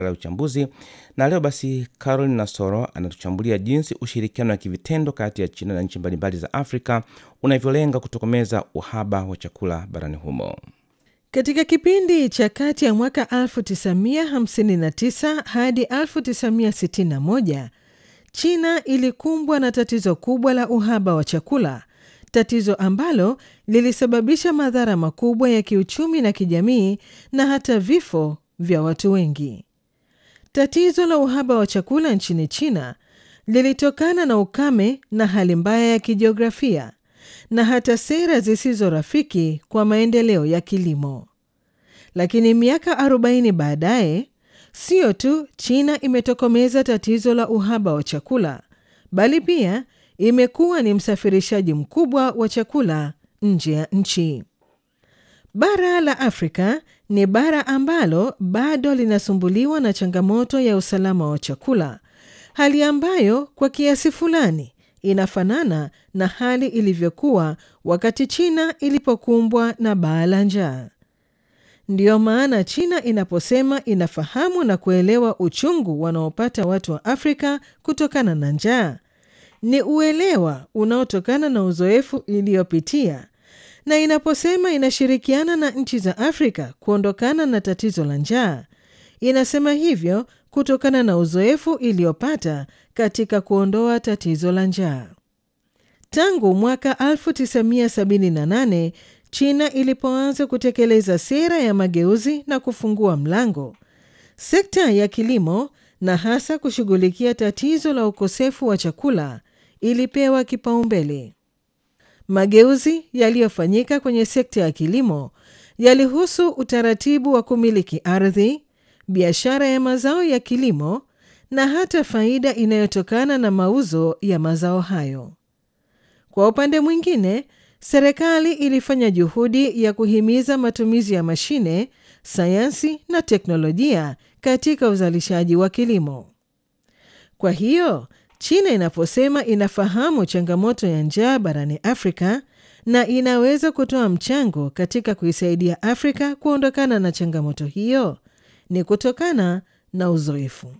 la uchambuzi na leo basi Caroline Nasoro anatuchambulia jinsi ushirikiano wa kivitendo kati ya China na nchi mbalimbali za Afrika unavyolenga kutokomeza uhaba wa chakula barani humo. Katika kipindi cha kati ya mwaka 1959 hadi 1961 China ilikumbwa na tatizo kubwa la uhaba wa chakula, tatizo ambalo lilisababisha madhara makubwa ya kiuchumi na kijamii na hata vifo vya watu wengi. Tatizo la uhaba wa chakula nchini China lilitokana na ukame na hali mbaya ya kijiografia na hata sera zisizo rafiki kwa maendeleo ya kilimo. Lakini miaka 40 baadaye, sio tu China imetokomeza tatizo la uhaba wa chakula, bali pia imekuwa ni msafirishaji mkubwa wa chakula nje ya nchi. Bara la Afrika ni bara ambalo bado linasumbuliwa na changamoto ya usalama wa chakula, hali ambayo kwa kiasi fulani inafanana na hali ilivyokuwa wakati China ilipokumbwa na baa la njaa. Ndiyo maana China inaposema inafahamu na kuelewa uchungu wanaopata watu wa Afrika kutokana na njaa, ni uelewa unaotokana na uzoefu iliyopitia, na inaposema inashirikiana na nchi za Afrika kuondokana na tatizo la njaa, inasema hivyo kutokana na uzoefu iliyopata katika kuondoa tatizo la njaa. Tangu mwaka 1978 China ilipoanza kutekeleza sera ya mageuzi na kufungua mlango, sekta ya kilimo na hasa kushughulikia tatizo la ukosefu wa chakula ilipewa kipaumbele. Mageuzi yaliyofanyika kwenye sekta ya kilimo yalihusu utaratibu wa kumiliki ardhi, biashara ya mazao ya kilimo na hata faida inayotokana na mauzo ya mazao hayo. Kwa upande mwingine, serikali ilifanya juhudi ya kuhimiza matumizi ya mashine, sayansi na teknolojia katika uzalishaji wa kilimo. Kwa hiyo, China inaposema inafahamu changamoto ya njaa barani Afrika na inaweza kutoa mchango katika kuisaidia Afrika kuondokana na changamoto hiyo, ni kutokana na uzoefu.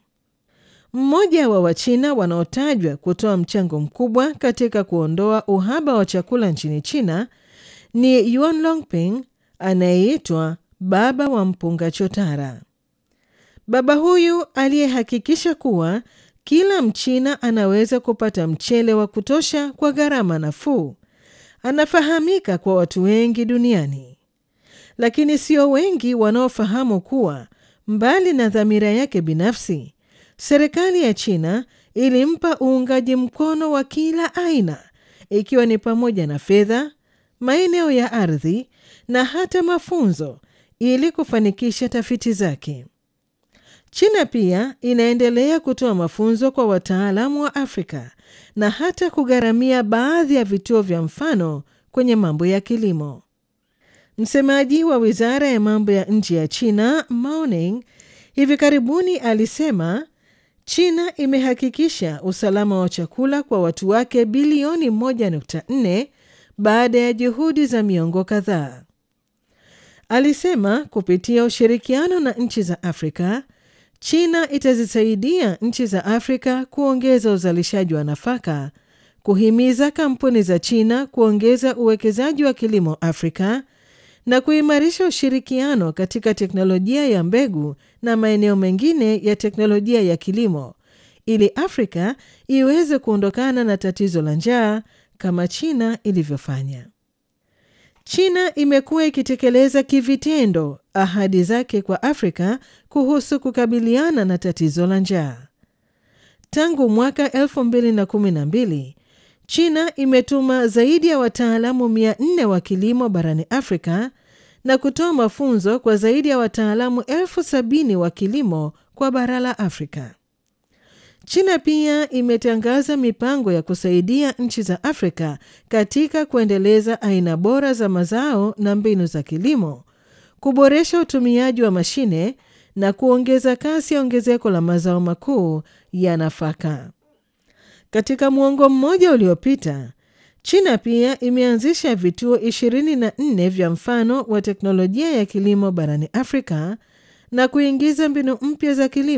Mmoja wa Wachina wanaotajwa kutoa mchango mkubwa katika kuondoa uhaba wa chakula nchini China ni Yuan Longping anayeitwa baba wa mpunga chotara. Baba huyu aliyehakikisha kuwa kila Mchina anaweza kupata mchele wa kutosha kwa gharama nafuu, anafahamika kwa watu wengi duniani, lakini sio wengi wanaofahamu kuwa mbali na dhamira yake binafsi serikali ya China ilimpa uungaji mkono wa kila aina ikiwa ni pamoja na fedha, maeneo ya ardhi na hata mafunzo ili kufanikisha tafiti zake. China pia inaendelea kutoa mafunzo kwa wataalamu wa Afrika na hata kugharamia baadhi ya vituo vya mfano kwenye mambo ya kilimo. Msemaji wa Wizara ya Mambo ya Nje ya China, Mao Ning, hivi karibuni alisema China imehakikisha usalama wa chakula kwa watu wake bilioni 1.4 baada ya juhudi za miongo kadhaa. Alisema kupitia ushirikiano na nchi za Afrika, China itazisaidia nchi za Afrika kuongeza uzalishaji wa nafaka, kuhimiza kampuni za China kuongeza uwekezaji wa kilimo Afrika na kuimarisha ushirikiano katika teknolojia ya mbegu na maeneo mengine ya teknolojia ya kilimo ili Afrika iweze kuondokana na tatizo la njaa kama China ilivyofanya. China imekuwa ikitekeleza kivitendo ahadi zake kwa Afrika kuhusu kukabiliana na tatizo la njaa. Tangu mwaka 2012 China imetuma zaidi ya wataalamu 400 wa kilimo barani Afrika na kutoa mafunzo kwa zaidi ya wataalamu elfu sabini wa kilimo kwa bara la Afrika. China pia imetangaza mipango ya kusaidia nchi za Afrika katika kuendeleza aina bora za mazao na mbinu za kilimo, kuboresha utumiaji wa mashine na kuongeza kasi ya ongezeko la mazao makuu ya nafaka. Katika muongo mmoja uliopita, China pia imeanzisha vituo 24 vya mfano wa teknolojia ya kilimo barani Afrika na kuingiza mbinu mpya za kilimo